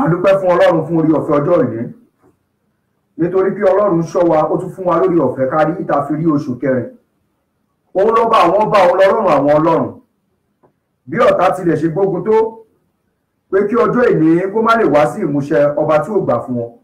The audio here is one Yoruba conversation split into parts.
dúpẹ́ fún ọlọ́run fún orí ọ̀fẹ́ ọjọ́ ìní nítorí pé ọlọ́run ṣọ́ wa ó tún fún wa lórí ọ̀fẹ́ ká rí ìta fi rí oṣù kẹrin òun ló bá àwọn bá òun lọ́rùn àwọn ọlọ́run bí ọ̀tá tilẹ̀ ṣe gbógun tó pé kí ọjọ́ ìní kó má lè wá sí ìmúṣẹ ọba tí ò gbà fún wọn.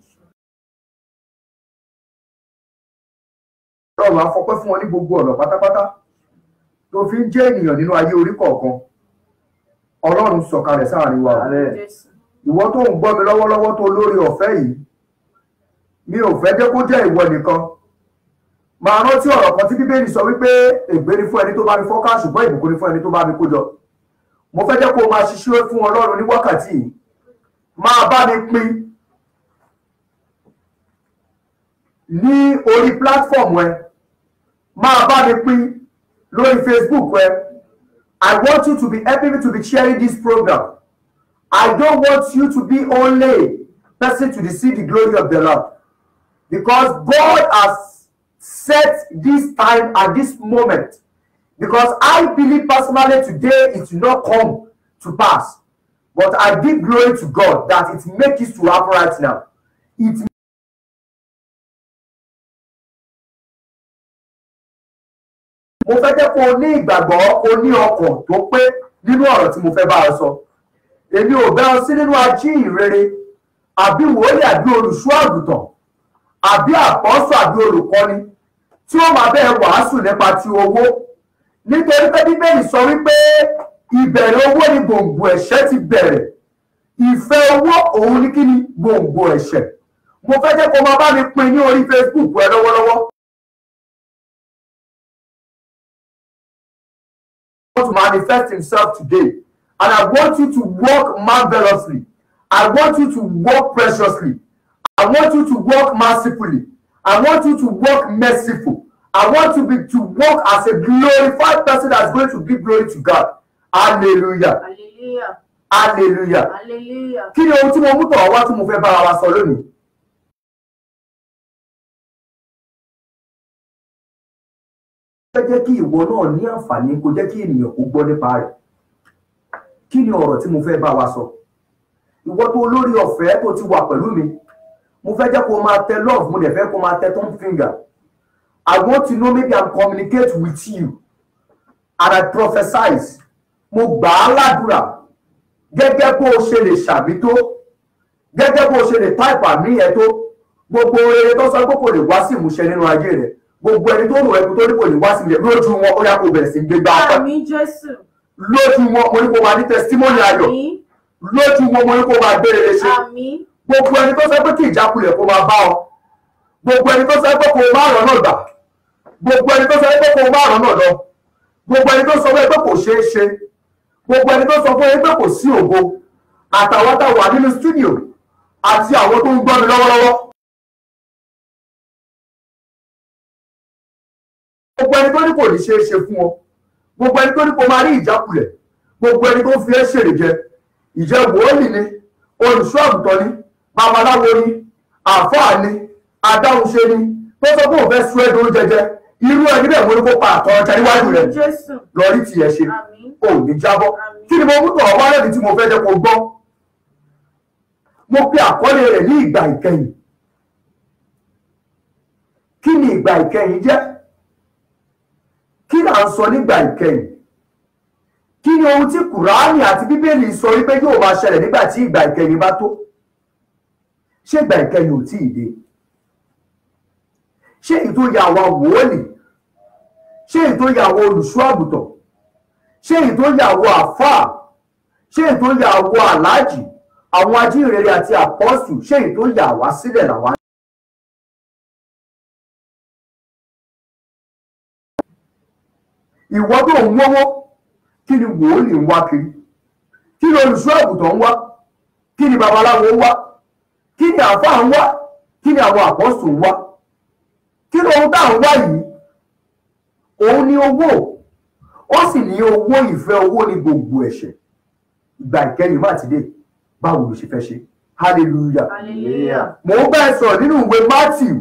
ọlọ́run á fọpẹ́ fún wọn ní gbogbo ọ̀nà pátápátá tó fi ń jẹ́ ènìyàn nínú ayé orí kọ̀ọ̀kan ọlọ́run sọ̀kalẹ̀ sáàrin wa ìwọ tó ń gbọ́ mi lọ́wọ́lọ́wọ́ tó lórí ọ̀fẹ́ yìí mi ò fẹ́ jẹ́ kó jẹ́ ìwọ nìkan máa rántí ọ̀rọ̀ kan tí bíbélì sọ wípé ègbé ni fún ẹni tó bá mi fọ́ká ṣùgbọ́n ìbùkún ni fún ẹni tó bá mi kó jọ mo fẹ́ jẹ́ kó o máa ṣiṣẹ́ fún ọlọ́run ní wákàtí yìí máa bá mi pín ní orí platform ẹ máa bá mi pín lórí facebook ẹ i want you to be helping me to be sharing this program i don't want you to be only person to see the glory of the lord because god has set this time and this moment because I believe personally today it will not come to pass. But I give glory to God that it makes it to happen right now. It mo fẹ́ jẹ́ kó o ní ìgbàgbọ́ o ní ọkàn tó pé nínú ọ̀rọ̀ tí mo fẹ́ bá ọ sọ. Èmi ò bẹ́ ọ sí nínú ají ìrere àbí wòlíì àbí olùṣọ́ àgùntàn àbí àpọ́sọ̀ àbí olùkọ́ni tí ó máa bẹ́ẹ̀ wàásù nípa ti owó nítorí pé bíbélì sọ wípé ìbẹ̀rẹ̀ owó ni gbòǹgbò ẹ̀ṣẹ̀ ti bẹ̀rẹ̀ ìfẹ́ owó òun ní kí ni gbòǹgbò ẹ̀ṣẹ̀ mo fẹ́ jẹ́ kó máa bá mi pín ní orí facebook ẹ lọ́wọ́lọ́wọ́. want to manifest himself today and I want you to work marvelously I want you to work preciously I want you to work mercifully I want you to work merciful I want you be, to walk as a glorified person that's going to give glory to God. Hallelujah. Hallelujah. Hallelujah. Hallelujah. Kí ni ohun tí mo mú tọ̀ wá tí mo fẹ́ bára wa sọ lónìí? Fẹ́ jẹ́ kí ìwọ náà ní àǹfààní kó jẹ́ kí ènìyàn kó gbọ́ nípa rẹ̀. Kí ni ọ̀rọ̀ tí mo fẹ́ bá wa sọ? Ìwọ tó lórí ọ̀fẹ́ tó ti wà pẹ̀lú mi. Mo fẹ́ jẹ́ kó máa tẹ love, mo dẹ̀ fẹ́ kó máa tẹ thumb finger. I want to know maybe I'm communicate with you and I prophesize mo gbà á ládùúrà gẹ́gẹ́ bó o ṣe lè ṣàmì tó gẹ́gẹ́ bó o ṣe lè táìpù àmì yẹn tó gbogbo rere tó sọ pé kò lè wá sí ìmúṣẹ nínú ayé rẹ gbogbo ẹni tó rò ẹkú tó ní kò lè wá sí ìmúṣẹ lójú wọn ó yá kó bẹ̀rẹ̀ sí gbé gbá ọpẹ́ Àmín Jésù. lójú wọn mo ní kó máa ní testimony ayọ̀ Àmín. lójú wọn mo ní kó máa gbé rere ṣe Àmín. gbogbo ẹni tó sọ pé kí ìjákulẹ̀ kó máa bá ọ gbogbo ẹni tó sọ pé kó o má rọ̀ náà gbà gbogbo ẹni tó sọ pé kó o má rọ̀ náà lọ gbogbo ẹni tó sọ pé kò ṣeé ṣe gbogbo ẹni tó sọ fún yín pé kò sí ògo àtàwọn tá a wà nínú stúdíò àti àwọn tó ń gbọ́ mi lọ́wọ́lọ́wọ́. gbogbo ẹni tó ní kò ní ṣeé ṣe fún ọ gbogbo ẹni tó ní kò máa rí ìjákulẹ̀ gbogbo ẹni tó fi ẹ́ ṣèrè jẹ ìjẹ́ wòólì ni olùṣọ́ àgùntàn ni babaláwo ni àfáà ni adáhunṣe ni tó sọ pé òun fẹ́ sún ẹ́ dúró jẹjẹ irú ẹni bẹ́ẹ̀ mo ní kó pa àtọ̀ ọjà níwájú rẹ̀ Àmín Jésù. lọ rí tiẹ̀ ṣe Àmín. ò ní jábọ́ Àmín. kí ni mo mú tọ̀ wá lẹ́bi tí mo fẹ́ jẹ́ kó gbọ́ mo pe àkọlé rẹ̀ ní ìgbà ìkẹyìn kí ni ìgbà ìkẹyìn jẹ́ kí là ń sọ nígbà ìkẹyìn kí ni ohun tí kùránì àti bíbélì sọ wípé yóò máa ṣẹlẹ̀ nígbà tí ìgbà ìkẹyìn bá tó ṣé ìgbà ìkẹyìn ò tí ì dé ṣé ètò ìyá àwa wòólì ṣé ètò ìyá àwa olùṣọ́ àgùntàn ṣé ètò ìyá àwa àfáà ṣé ètò ìyá àwa aláàjì àwọn ajínrere àti àpọ́sù ṣé ètò ìyá àwa sílẹ̀ làwa. ìwọ tó ń wọ́wọ́ kí ni wòólì ń wá kiri kí ni olùṣọ́ àgùntàn ń wá kí ni babaláwo ń wá kí ni àfáà ń wá kí ni àwọn àpọ́sù ń wá kí ni ohun tá à ń wá yìí òun ni owó ó sì ní owó ìfẹ́ owó ní gbogbo ẹ̀ṣẹ̀ ìgbà ìkẹyìn má ti dé báwo ló ṣe fẹ́ ṣe hallelujah Hallelujah. mò ń bẹ́ẹ̀ sọ̀rọ̀ nínú ìwé matthew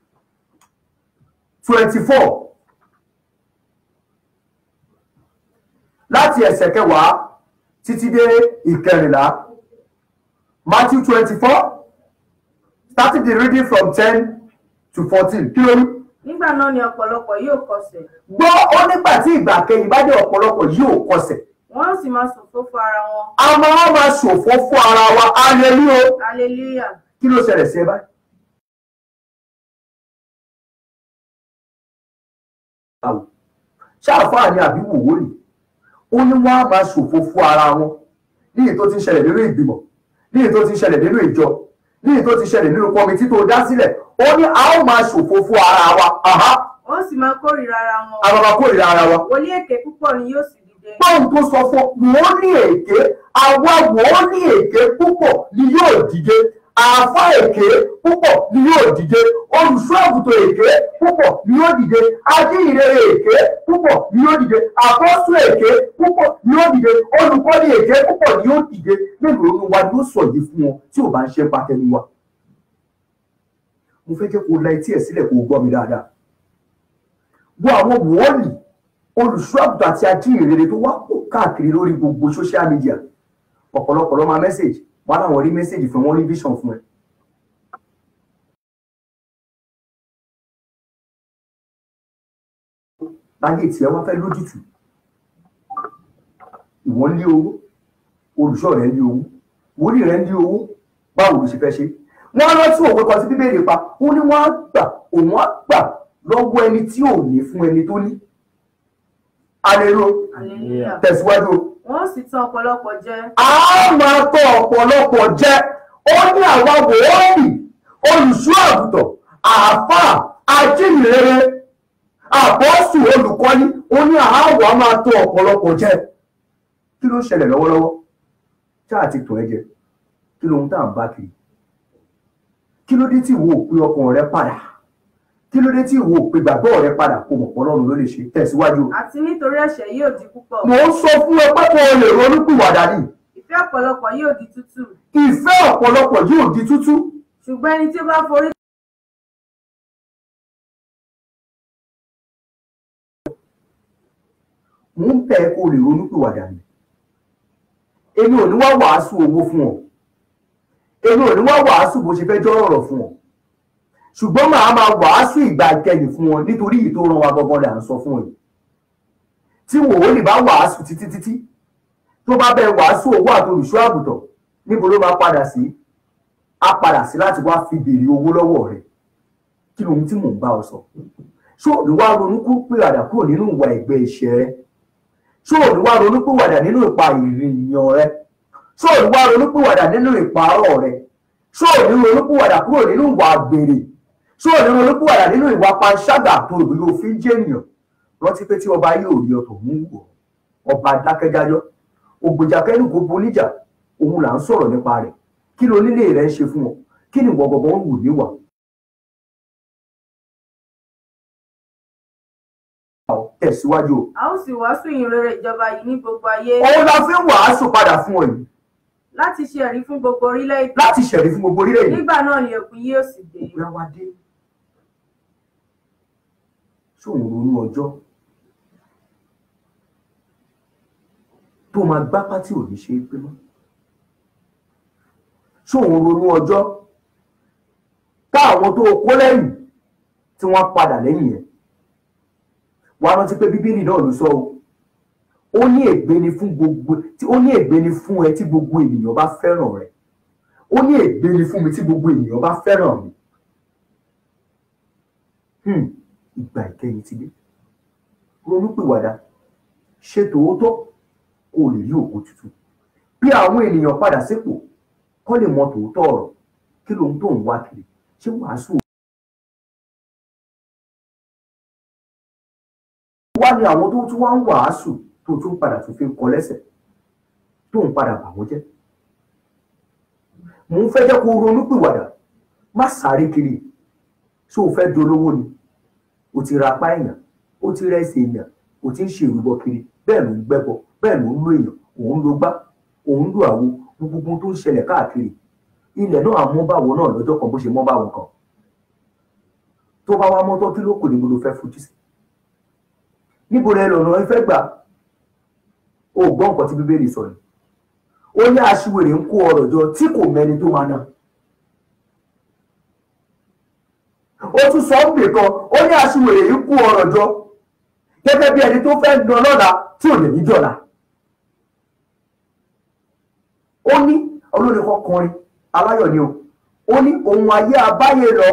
twenty four láti ẹsẹ̀ kẹwàá títí dé ìkẹrìnlá Matthew twenty-four starting the reading from ten to fourteen kí ló rí. nígbà náà ni ọ̀pọ̀lọpọ̀ yóò kọsẹ̀ gbọ́ ó nígbà tí ìgbà kẹyìn bá dé ọ̀pọ̀lọpọ̀ yóò kọsẹ̀ wọ́n ó sì máa ṣòfófó ara wọn a máa máa ṣòfò fún ara wa hallelujah hallelujah kí ló ṣẹlẹ̀ sí ẹ báyìí. báwo ṣáàfáà ni àbí wòwò ni ó ní wọ́n á máa ṣòfò fún ara wọn ní èyí tó ti ń ṣẹlẹ̀ nínú ìgbìmọ̀ ní èyí tó ti ń ṣẹlẹ̀ nínú ìjọ ní èyí tó ti ṣẹlẹ̀ nínú kọmitì tó dá sílẹ̀ ó ní a ó máa ṣòfò fún ara wa aha wọ́n ó sì máa kórìíra ara wọn a máa máa kórìíra ara wa. wòlíì èké púpọ̀ ni yóò sì dìde Báwo tó sọ fún wọ́n ní èké àwa wọ́n ní èké púpọ̀ ni yóò dìde àáfà èké púpọ̀ ni yóò dìde olùṣọ́ àgùntàn èké púpọ̀ ni yóò dìde ajíhìnrere èké púpọ̀ ni yóò dìde àkọ́sù èké púpọ̀ ni yóò dìde olùkọ́ni èké púpọ̀ ni yóò dìde mélòó ni wa ni ó sọ yìí fún wọn tí ò bá ń ṣe pàtẹ́nu wa. mo fẹ́ jẹ́ kó la etí ẹ̀ sílẹ̀ kó o gbọ́ mi dáadáa. gbọ́ àwọn wọ́ọ̀lì olùṣọ́ àgùntàn àti ajíhìnrere tó wá pọ̀ káàkiri lórí gbogbo social media ọ̀pọ̀lọpọ̀ ló máa message wọn láwọn rí message fún wọn rí vision fún ẹ. láyé tí ẹ wá fẹ́ lójútù ìwọ ń lé owó olùṣọ́ rẹ̀ ń lé owó wòlíì rẹ̀ ń lé owó báwo ló ṣe fẹ́ ṣe wọ́n á rántí òwe kan sí bíbélì pa ó ní wọ́n á gbà òun á gbà lọ́wọ́ ẹni tí ò ní fún ẹni tó ní. alelo hallelujah tẹ̀síwájú o wọ́n ó sì tàn ọ̀pọ̀lọpọ̀ jẹ a máa tọ ọ̀pọ̀lọpọ̀ jẹ ó ní àwa wòónì olùṣọ́ àgùntàn àáfàá ajíhìnrere àbọ́sù olùkọ́ni ó ní àáwọ̀ a máa tọ ọ̀pọ̀lọpọ̀ jẹ kí ló ń ṣẹlẹ̀ lọ́wọ́lọ́wọ́ ṣáà ti tọ̀ ẹ́ jẹ kí lóhun tá à ń bá kiri kí ló dé tí ìwọ ò pé ọkàn rẹ padà kí ló dé tí ìwọ ò pé gbàgbọ́ rẹ padà kó mọ̀ pọ́ lọ́run ló lè ṣe tẹ̀síwájú àti nítorí ẹ̀ṣẹ̀ yóò di púpọ̀ mò ń sọ fún ẹ pé kó o lè ronú pìwàdà ni ìfẹ́ ọ̀pọ̀lọpọ̀ yóò di tútù ìfẹ́ ọ̀pọ̀lọpọ̀ yóò di tútú ṣùgbọ́n ẹni tí ó bá forí mò ń bẹ̀ ẹ́ kó o lè ronú pìwàdà ni èmi ò ní wá wàásù owó fún ọ èmi ò ní wá wàásù bó ṣe fẹ́ jọ́ ọ̀rọ̀ fún ọ ṣùgbọ́n màá máa wàásù ìgbà ìkẹyìn fún ọ nítorí èyí tó rán wa gangan là ń sọ fún ọ yìí tí wòólì bá wàásù títí títí tó bá bẹ wàásù owó àti olùṣọ́ àgùntàn níbo ló máa padà sí á padà sí láti wá fi béèrè owó lọ́wọ́ rẹ̀ kí lóhun tí mò ń bá ọ sọ ṣó òní wá ronú kú pìwàdà kúrò nínú ìwà ẹ̀gbẹ́ ìṣẹ́ rẹ ṣó òní wá ronú pìwàdà nínú ìpa ìrìnyàn rẹ ṣó òní wá ronú pìwàdà nínú ìparọ́ rẹ ṣó òní ronú pìwàdà kúrò nínú ìwà àgbèrè ṣó òní ronú pìwàdà nínú ìwà panṣágà tó rò bí ló fi ń jẹ́ ènìyàn rántí pé tí ọba yóò rí ọtọ̀ mú wọ̀ ọba dákẹ́dájọ́ ògbèjà kẹ́nu gbogbo oníjà òun là ń sọ̀rọ̀ nípa rẹ̀ kí ló nílé rẹ̀ ń ṣe fún ọ kí ni ìwọ gbọ̀ngàn ń wù níwà. tẹ̀síwájú o a ó sì wàásù ìyìnrere ìjọba yìí ní gbogbo ayé òun la fi ń wàásù padà fún ọ yìí láti ṣe ẹ̀rí fún gbogbo orílẹ̀-èdè láti ṣẹ̀rí fún gbogbo orílẹ̀-èdè nígbà náà ni òpin yóò sì dé ìgbéra wa dé ṣóun ronú ọjọ́ tó máa gbá pátí ò ní ṣe é pé mọ́ ṣóun ronú ọjọ́ táwọn tó kó lẹ́yìn tí wọ́n padà lẹ́yìn ẹ̀ wàá rántí pé bíbélì náà ló sọ o ó ní ègbé ni fún gbogbo tí ó ní ègbé ni fún ẹ tí gbogbo ènìyàn bá fẹ́ràn rẹ ó ní ègbé ni fún mi tí gbogbo ènìyàn bá fẹ́ràn mi Hmm, ìgbà ìkẹyìn ti dé ronúpìwàdà ṣe tòótọ́ kó o lè rí òkú tuntun bí àwọn ènìyàn padà sípò kọ́ lè mọ tòótọ́ ọ̀rọ̀ kí lóhun tó ń wá kiri ṣé wàásù wá ní àwọn tó tún wá ń wàásù tó tún padà tún fi ń kọ lẹ́sẹ̀ tó ń padà bà wọ́n jẹ́ mò ń fẹ́ jẹ́ kó o ronúpìwàdà má sáré kiri ṣé o fẹ́ dolówó ni o ti ra apá èèyàn o ti rẹ́sẹ̀ èèyàn o ti ń ṣe ìrúbọ kiri bẹ́ẹ̀ ló ń gbẹ́bọ bẹ́ẹ̀ ló ń lo èèyàn òun ló gbá òun lo àwo gbogbo tó ń ṣẹlẹ̀ káàkiri ilẹ̀ náà àmọ́ báwo náà lọ́jọ́ kan bó ṣe mọ́ báwo kan tó bá wá mọ́tọ́ kí ló kù níbo ló fẹ́ fojú sí níbo rẹ lọ́nà ẹ fẹ́ gbà o gbọ́ nǹkan tí bíbélì sọ ni ó ní aṣiwèrè ń kó ọrọ̀ jọ tí kò mẹ́ni tó máa ná ó tún sọ ń bè kan ó ní aṣiwèrè ń kó ọrọ̀ jọ gẹ́gẹ́ bí ẹni tó fẹ́ ná lọ́la tí ò lè ní jọ̀la ó ní olórin kan kọrin aláyọ̀ ni o ó ní ohun ayé abáyé lọ.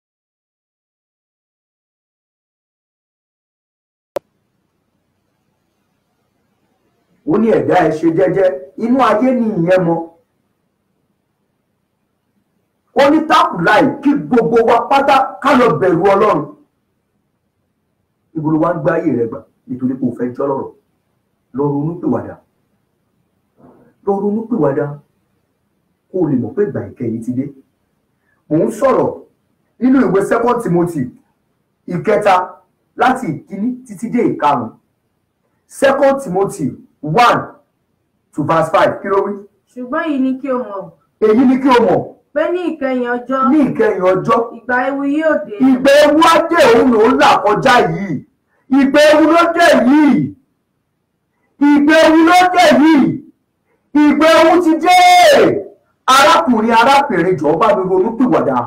ó ní ẹ̀dá ẹ̀ ṣe jẹ́jẹ́ inú ayé ni ìyẹn mọ ó ní tákùláì kí gbogbo wa pátá ká lọ bẹ̀rù ọlọ́run ibo ló wá ń gbé ayé rẹ gbà nítorí pé o fẹ́ jọ́ lọ́rọ̀ lọ ronú pìwàdà lọ ronú pìwàdà kó o lè mọ̀ pé ìgbà ìkẹyìn ti dé mò ń sọ̀rọ̀ nínú ìwé second timothy ìkẹta láti ìkíní títí dé ìkarùn second timothy one to verse five kí ló wí. ṣùgbọ́n èyí ni kí o mọ̀ èyí ni kí o mọ̀ pé ní ìkẹyìn ọjọ́ ní ìkẹyìn ọjọ́ ìgbà ewu yóò dé ìgbà ewu á dé òun ló ń là kọjá yìí ìgbà ewu ló dé yìí ìgbà ewu ló dé yìí ìgbà ewu ti dé arákùnrin arábìnrin jọ̀ọ́ bá mi ronú pìwàdà.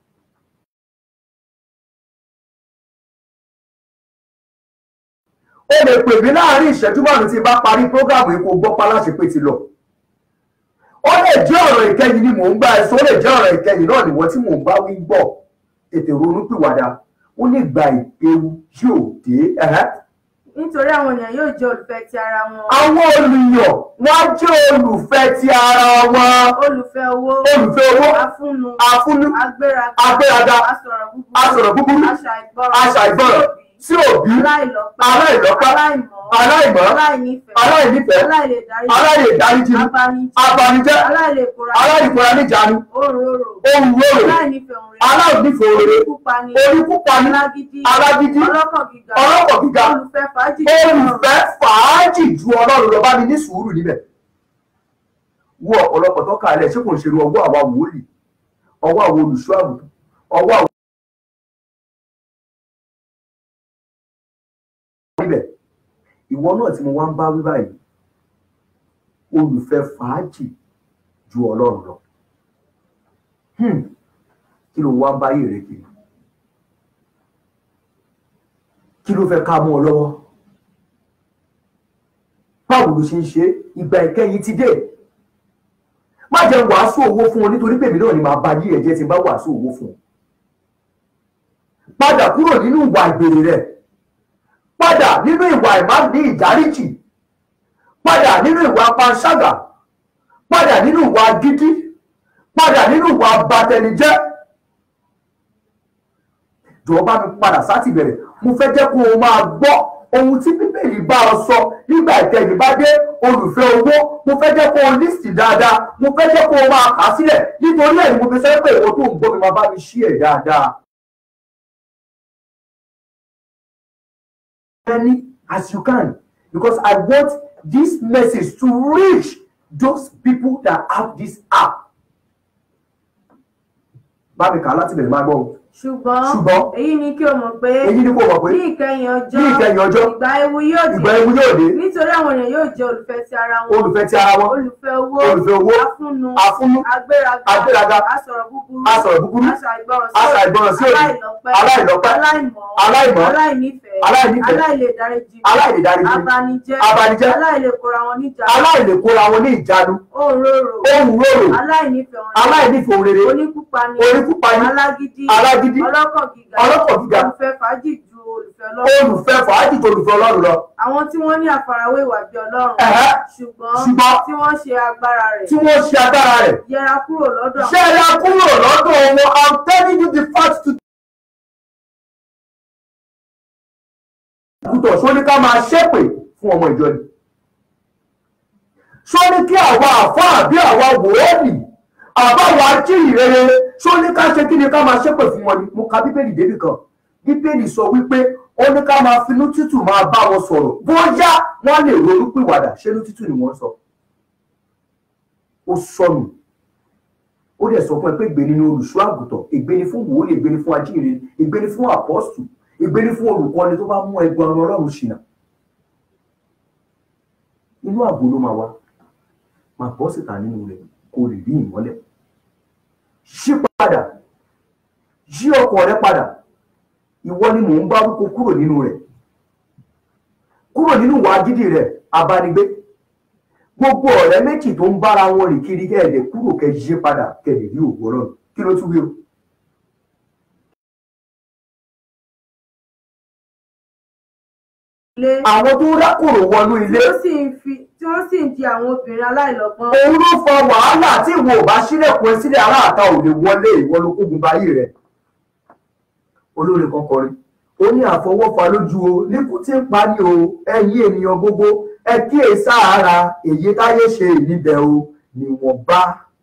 ó lè pè mí láàrin ìṣẹ́jú márùn-ún tí n bá parí prógráàmù yìí kó gbọ́ paláṣẹ pé ti lọ. ó lè jẹ́ ọ̀rọ̀ ìkẹyìn ni mò ń bá ẹ sọ ó lè jẹ́ ọ̀rọ̀ ìkẹyìn náà nìwọ tí mò ń bá wí gbọ́ ètè ronú pìwàdà ó lè gba ìpéwu yóò dé. ẹ̀hẹ́ nítorí àwọn ènìyàn yóò jẹ́ olùfẹ́ ti ara wọn àwọn olùyàn wọn á jẹ́ olùfẹ́ ti ara wọn olùfẹ́ owó olùfẹ́ owó afúnnu afúnú agbéraga agbéraga asọ̀rọ̀ búburú asọ̀rọ̀ búburú aṣàìgbọràn aṣàìgbọràn sí òbí aláìlọ́pẹ́ aláìlọ́pẹ́ aláìmọ̀ aláìmọ̀ aláìnífẹ̀ẹ́ aláìnífẹ̀ẹ́ aláìlèdárí aláìlèdáríjì abanijẹ́ abanijẹ́ aláìlèkóra aláìkóra níjàánu òróró ohun rorò aláìnífẹ̀ẹ́ òun rere aláìnífẹ̀ẹ́ òrèrè oníkúpani oníkúpani alágídí alágídí ọlọ́kàn gíga ọlọ́pọ̀ gíga olùfẹ́ fàájì olùfẹ́ fàájì ju ọlọ́run lọ bá mi ní sùúrù níbẹ̀ wo ọ̀pọ̀lọpọ̀ tó kàlẹ̀ ṣé kò ń ṣerú ọwọ́ àwa wòlíì ọwọ́ àwọn olùṣọ́ àgùntàn ọwọ́ àwọn níbẹ̀ ìwọ náà tí mo wá ń bá wí báyìí olùfẹ́ fàájì ju ọlọ́run lọ Hmm. kí ló wá ń báyé rẹ kiri kí ló fẹ́ ká mú ọ lọ́wọ́ báwo ló ṣe ń ṣe ìgbà ìkẹyìn ti dé má jẹ́ wàásù owó fún ọ nítorí pèmí náà ni màá bá yí ẹ̀jẹ̀ tí n bá wàásù owó fún ọ padà kúrò nínú ìwà ìbèrè rẹ padà nínú ìwà ìmá ní ìdáríjì padà nínú ìwà panṣágà padà nínú ìwà gidi padà nínú ìwà abatẹnijẹ́ jọ̀ọ́ bá mi padà sátìbẹ̀rẹ̀ mo fẹ́ jẹ́ kó o máa gbọ́ ohun tí bíbélì bá ọ sọ nígbà ìkẹyìn bá dé olùfẹ́ owó mo fẹ́ jẹ́ kó o lísì dáadáa mo fẹ́ jẹ́ kó o máa kà á sílẹ̀ nítorí ẹ̀yìn mo fi sẹ́ pé ìwọ tó ń gbọ́ mi máa bá mi ṣí ẹ̀ dáadáa. many as you can because I want this message to reach those people that have this app. Bá mi kà á láti bẹ̀rẹ̀ máa gbọ́ o. ṣùgbọ́n Ṣùgbọ́n èyí ni kí o mọ̀ pé èyí ni kò mọ̀ pé ní ìkẹyìn ọjọ́ ní ìkẹyìn ọjọ́ ìgbà ewu yóò dé ìgbà ewu yóò dé nítorí àwọn èèyàn yóò jẹ́ olùfẹ́ ti ara wọn olùfẹ́ ti ara wọn olùfẹ́ owó olùfẹ́ owó afúnnu afúnú agbéraga agbéraga asọ̀rọ̀ búburú asọ̀rọ̀ búburú aṣàìgbọràn aṣàìgbọràn sí òdì aláìlọ́pẹ́ aláìlọ́pẹ́ aláìmọ̀ aláìmọ̀ aláìnífẹ̀ẹ́ aláìnífẹ̀ẹ́ aláìlèdáríjì aláìlèdáríjì abanijẹ́ abanijẹ́ aláìlèkóra wọn níjà aláìlèkóra wọn ní ìjánu òróró ohun rorò aláìnífẹ̀ẹ́ wọn aláìnífẹ̀ẹ́ òun rere oníkúpani oníkúpani alágídí alágídí ọlọ́kàn gíga ọlọ́kọ̀ gíga olùfẹ́ fàájì ju olùfẹ́ ọlọ́run olùfẹ́ fàájì tó olùfẹ́ ọlọ́run lọ àwọn tí wọ́n ní àfarawé ìwà bí ọlọ́run Ẹ̀hẹ́. ṣùgbọ́n Ṣùgbọ́n tí wọ́n ṣe agbára rẹ̀ tí wọ́n ṣe agbára rẹ̀ yẹra kúrò lọ́dọ̀ ṣé ẹ yá kúrò lọ́dọ̀ wọn i'm telling you the fact to. àgùntàn ṣó ní ká máa ṣépè fún ọmọ ìjọ ni ṣó ní kí àwa àfáà bí àwa wòónì àbáwa jíìrere ṣó ní ká ṣe kí ni ká máa ṣépè fún wọn ni mo ka bíbélì débì kan bíbélì sọ wípé ó ní ká máa finú tútù máa bá wọn sọ̀rọ̀ bóyá wọ́n lè ronú pìwàdà ṣé inú tútù ni wọ́n sọ ó sọnù ó dẹ̀ sọ fún ẹ pé ègbé ni olùṣọ́ àgùntàn ègbé ni fún wòólì ègbé ni fún ajíhìnrere ègbé ni fún àpọ́sù ègbé ni fún olùkọ́ni tó bá mú ẹgbẹ́ ọmọ ọlọ́run ṣìnà inú ààbò ló máa wá máa bọ́ síta nínú rẹ̀ kó lè rí ìmọ́lẹ̀ yí padà yí ọkọ̀ rẹ padà ìwọ ni mò ń bá wípé kúrò nínú rẹ̀ kúrò nínú ìwà gidi rẹ̀ abánigbé gbogbo ọ̀rẹ́ méjì tó ń bára wọn rìn kiri kẹ́ẹ̀dẹ̀ kúrò kẹ́ yí padà kẹ́ẹ̀dẹ̀ rí òwò ọlọ́run kí ló tún wí o. ilé àwọn tó rákòrò wọnú tí ilé ó sì ń fi tí wọ́n sì ń di àwọn obìnrin aláìlọ́gbọ́n òun ló fa wàhálà tí ìwọ ò bá sílẹ̀kùn ẹ sílẹ̀ aláàtà ò lè wọlé ìwọ ló kógun báyìí rẹ̀ olórin kan kọrin ó ní àfọwọ́fà lójú o níkù tí ń pa ní o ẹ̀yin ènìyàn gbogbo ẹ kíyè sára èyí táyé ṣe níbẹ̀ o níwọ̀nba.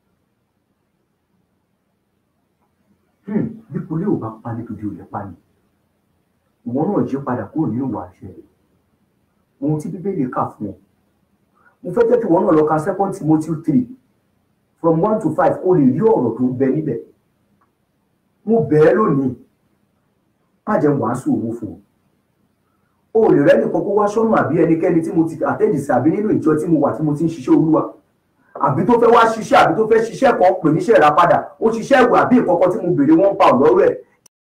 Hmm, bí kulé ò bá pa ní tòde ò lè pa ni ìwọ náà jí padà kúrò nínú ìwà àṣẹ rẹ̀ ohun tí bíbélì kà fún ọ mo fẹ́ jẹ́ kí wọ́n náà lọ ka second timothy three from one to five kó lè rí ọ̀rọ̀ tó ń bẹ níbẹ̀ mo bẹ̀ ẹ́ lónìí má jẹ́ wàásù owó fún ọ o lè rẹ́ nìkan kó wá sọ́nà àbí ẹnikẹ́ni tí mo ti àtẹ́jì sí àbí nínú ìjọ tí mo wà tí mo ti ń ṣiṣẹ́ olúwa àbí tó fẹ́ wá ṣiṣẹ́ àbí tó fẹ́ ṣiṣẹ́ kan pè níṣẹ́ ìràpadà ó ṣiṣẹ́ ìwé àbí ìkọ̀kọ̀ tí mo béèrè wọ́n pa ọ̀lọ́rọ̀ ẹ̀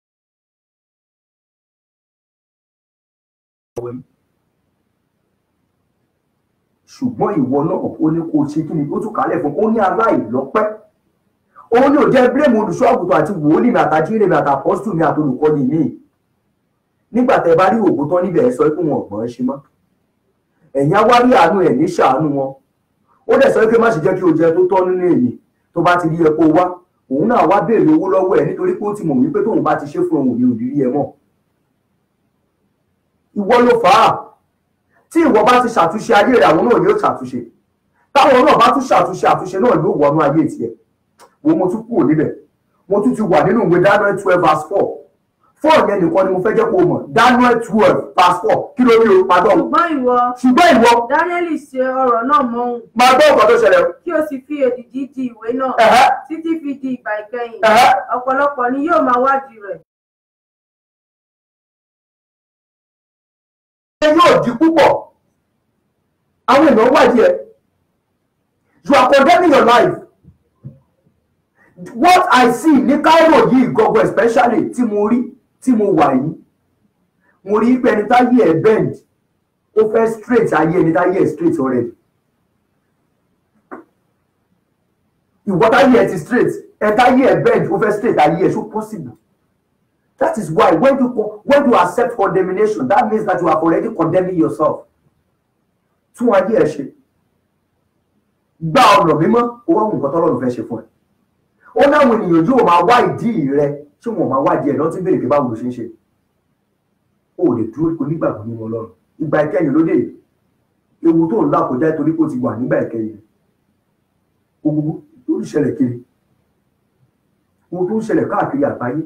ṣùgbọ́n ìwọ náà ó ní kó o ṣe kí ni ó tún kálẹ̀ fún ó ní aláìlọ́pẹ́ òun ni ò jẹ́ bílẹ̀mù olùṣọ́ àgùntàn àti wòlíì mi àtàjíire mi àtàpọ́sítù mi àtolùkọ́ni mi nígbà tẹ́ bá rí òògùn tán níbẹ̀ ẹ sọ pé wọn ọ̀gbọ́n ṣe mọ́ ẹ̀yin á wá rí àánú ẹ̀ ní ṣàánú wọn ó dẹ̀ sọ pé má ṣe jẹ́ kí o jẹ tó tọ́ nínú èyí tó bá ti rí ẹ kó wá òun náà wá béèrè owó lọ́wọ́ ẹ̀ nítorí pé ó ti mọ̀ wípé tóun bá ti ṣe fún òun ní òdìrí ẹ mọ́ ìwọ ló fà á tí ìwọ bá ti ṣàtúnṣe ayé rẹ àwọn náà yóò ṣàtúnṣe táwọn náà bá tún ṣàtúnṣe àtúnṣe náà yóò wọnú ayé tiẹ̀ wo mo tún kúrò níbẹ̀ mo tún ti wà nínú ìwé Daniel twelve verse four four yẹn nìkan ni mo fẹ́ jẹ́ kó o mọ̀ Daniel twelve verse four kí ló rí o máa gbọ́ ṣùgbọ́n ìwọ ṣùgbọ́n ìwọ dáníẹ́lì ṣe ọ̀rọ̀ náà mọ́ òun máa gbọ́ nǹkan tó ṣẹlẹ̀ o. kí o sì fi èdìdì di ìwé náà Ẹ̀hẹ́, títí fi di ìgbà ìkẹyìn ẹ̀hẹ́. ọ̀pọ̀lọpọ̀ ni yóò máa wádìí rẹ̀ ṣe yóò di púpọ̀ àwọn èèyàn wádìí ẹ you are condemning your life what I see ní Cairo yìí gọgọ especially tí mo rí tí mo wà yìí mo rí pé ẹni táyé ẹ bend ó fẹ́ straight ayé ẹni táyé ẹ straight already ìwọ táyé ẹ ti straight ẹ táyé ẹ bend ó fẹ́ straight ayé ẹ so possible That is why when you co- when you accept condemnation, that means that you are already condemning yourself. Tún ayé ẹ ṣe. Gba ọ̀nà mímọ́, ó wá wù nǹkan tọ́lọ́run fẹ́ ṣe fún ẹ. Ó láwọn ènìyàn yóò máa wá ìdí rẹ tí wọ́n máa wá ìdí ẹ̀ lọ́tí béèrè pé báwo ló ṣe ń ṣe. O ò lè dúró kó nígbàgbọ́ nínú Ọlọ́run. Ìgbà ìkẹyìn ló dé. Ewu tó ń là kọjá torí pé ó ti wà nígbà ìkẹyìn. Gbogbo tó ń ṣẹlẹ̀ kiri. Ohun tó ń ṣẹlẹ̀ káàkiri àgbáyé.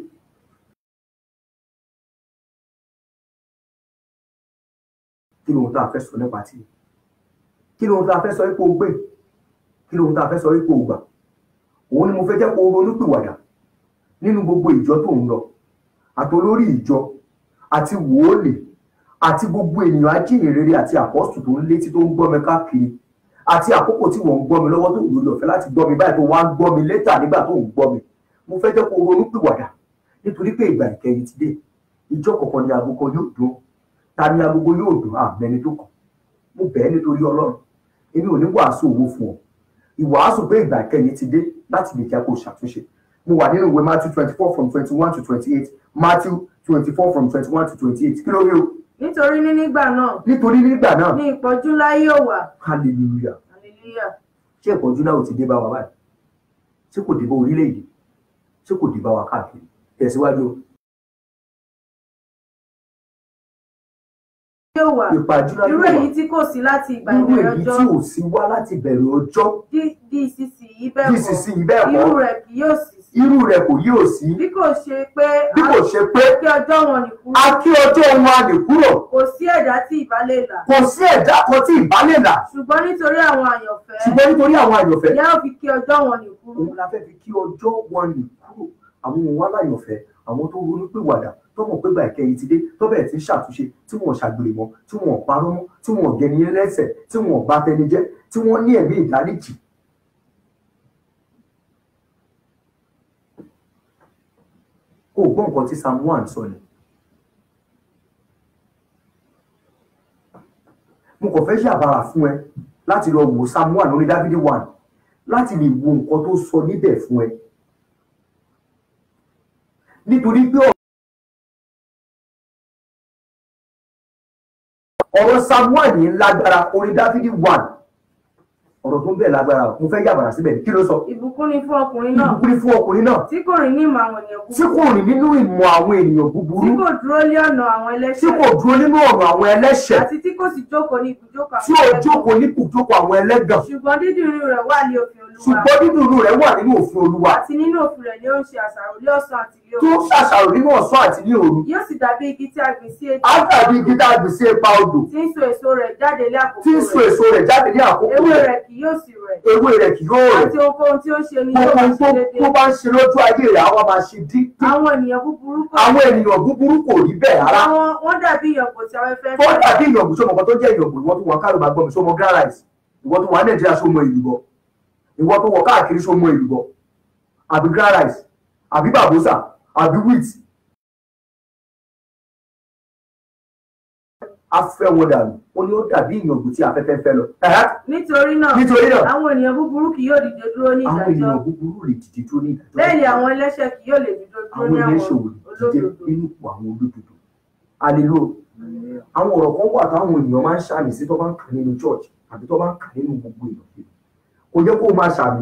kí lóhun tá a fẹ́ sọ nípa tí kí lóhun tá a fẹ́ sọ ipò gbé kí lóhun tá a fẹ́ sọ ipò gbà òun ni mo fẹ́ jẹ́ kó ronú pìwàdà nínú gbogbo ìjọ tó ń lọ àti olórí ìjọ àti wòólì àti gbogbo ènìyàn ajíhìnrere àti àpọ́sù tó ń létí tó ń gbọ́ mi káàkiri àti àkókò tí wọ́n ń gbọ́ mi lọ́wọ́ tó ń lò lọ́fẹ́ láti gbọ́ mi báyìí tó wá ń gbọ́ mi létà nígbà tó ń gbọ́ mi mo fẹ́ jẹ́ kó ronú pìwàdà nítorí pé ìgbà ìkẹyìn ti dé ìjọ kọ̀ọ̀kan ni agogo yóò dún ta ni agogo yóò dùn àmẹni tó kàn mo bẹ̀ ẹ́ nítorí ọlọ́run èmi ò ní wàásù owó fún ọ ìwàásù pé ìgbà kẹyìn ti dé láti lè jẹ́ kó ṣàtúnṣe mo wà nínú ìwé matthew twenty four from twenty one to twenty eight matthew twenty four from twenty one to twenty eight kí ló rí o nítorí ní nígbà náà nítorí nígbà náà ní ìpọ́jú ńlá yóò wà hallelujah hallelujah ṣé ìpọ́njú náà ò ti dé bá wa báyìí ṣé kò dé bá orílẹ̀-èdè ṣé kò dé bá wa káàkiri tẹ̀síwájú o. yóò wà ìpàdé náà irú yóò wà. èyí tí kò sí láti ìgbà irú ìbẹ̀rẹ̀ èyí ọjọ́ tí ò sí wá láti bẹ̀rẹ̀ ọjọ́ di di ìsinsìnyí bẹ́ẹ̀ bí kọ́ ìsinsìnyí bẹ́ẹ̀ irú kọ́ rẹ̀ kì yóò sì sí irú rẹ̀ kò yóò sí bí kò ṣe pé bí kò ṣe pé kí ọjọ́ wọn nì kúrò a kí ọjọ́ wọn a lè kúrò kò sí ẹ̀dá tí ìbá lè là kò sí ẹ̀dá kan tí ìbá lè là ṣùgbọ́n nítorí àwọn àyànfẹ́ ṣùgbọ́n nítorí àwọn àyànfẹ́ ìyá ò fi kí ọjọ́ wọn nì kúrò òun la fẹ́ fi kí ọjọ́ wọn lè kúrò àwọn ohun aláyànfẹ́ àwọn tó ronú pé wàdà tó mọ̀ pé gbà ìkẹyìn ti dé tó bẹ̀rẹ̀ tí ń ṣàtúnṣe tí wọ́n ṣàgbèrè mọ́ tí wọ́n parọ́ mọ́ tí wọ́n gẹni lẹ́sẹ̀ tí wọ́n bá tẹni jẹ́ tí wọ́n ní ẹ̀mí ìdáríjì o gbọ́ nǹkan tí psalm one sọ ni mo kàn fẹ́ ṣàbàrà fún ẹ láti lọ wò psalm one orí dávidi one láti lè wo nǹkan tó sọ níbẹ̀ fún ẹ nítorí pé ọ̀rọ̀ psalm one yìí lágbára orí dávidi one ọ̀rọ̀ tó ń bẹ̀ lágbára o. mo fẹ́ yàbàrà síbẹ̀ kí ló sọ ìbùkún ni fún ọkùnrin náà ìbùkún ni fún ọkùnrin náà tí kò rìn ní ìmọ̀ àwọn ènìyàn tí búburú kò rìn nínú ìmọ̀ àwọn ènìyàn búburú tí kò dúró lé ọ̀nà àwọn tí ẹlẹ́ṣẹ̀ kò dúró nínú ọ̀rọ̀ àwọn ẹlẹ́ṣẹ̀ àti tí kò sì jókòó ní ibùjókòó tí ò jókòó ní kùjókòó àwọn ẹlẹ́gàn ṣùgbọ́n dídùn inú rẹ̀ wà ní òfin olúwa ṣùgbọ́n dídùn inú rẹ̀ wà nínú òfin olúwa àti nínú òfin rẹ̀ ni ó ń ṣe àṣàrò lé ọ̀sán àti lé tó òru ṣàṣàrò nínú ọ̀sán àti ní òru yóò sì dàbí igi tí a gbìn sí etí á dàbí igi tá a gbìn sí ipa odò tí ń so èso rẹ̀ jáde lé àkókò tí ń so rẹ̀ èso rẹ̀ jáde ní àkókò ewé rẹ̀ rẹ̀ kì yóò sì rẹ̀ ewé rẹ̀ kì yóò rẹ̀ àti ohunkóhun tí ó ń ṣe ni yóò gbogbo máa tó ṣe déédéé tó bá ń ṣe lójú ayé rẹ̀ àwa máa ṣe dí àwọn ènìyàn búburú kò àwọn ènìyàn búburú kò rí bẹ́ẹ̀ rárá àwọn wọ́n dàbí ìyànpọ̀ tí afẹ́fẹ́ tó fẹ́ dàbí ìyànbù sọmọ kan tó jẹ́ ìyànbù ìwọ tó wọ kárò máa gbọ́ mi sọmọ grand rice ìwọ tó wà nàìjíríà sọmọ ìlúbọ ìwọ tó wọ káàkiri sọmọ ìlúbọ àbí grand rice àbí bàbúsà àbí wheat afẹ́ wọn dànù ó ní ó dàbí ìyànbù tí afẹ́fẹ́ fẹ́ lọ Ẹ̀hẹ́. nítorí náà nítorí náà àwọn ènìyàn búburú kì yóò dìde dúró ní àwọn ìdájọ́ ènìyàn búburú lè dìde dúró ní ìdájọ́ bẹ́ẹ̀ ni àwọn ẹlẹ́ṣẹ̀ kì yóò lè dìde dúró àwọn ní àwọn ẹlẹ́ṣẹ̀ ò lè dìde olódodo nínú ipò àwọn olódodo alelo àwọn ọ̀rọ̀ kan wà táwọn ènìyàn máa ń ṣàmì sí tó bá ń kà nínú church àbí tó bá ń kà nínú gbogbo èèyàn kò yẹ kó o máa ṣàmì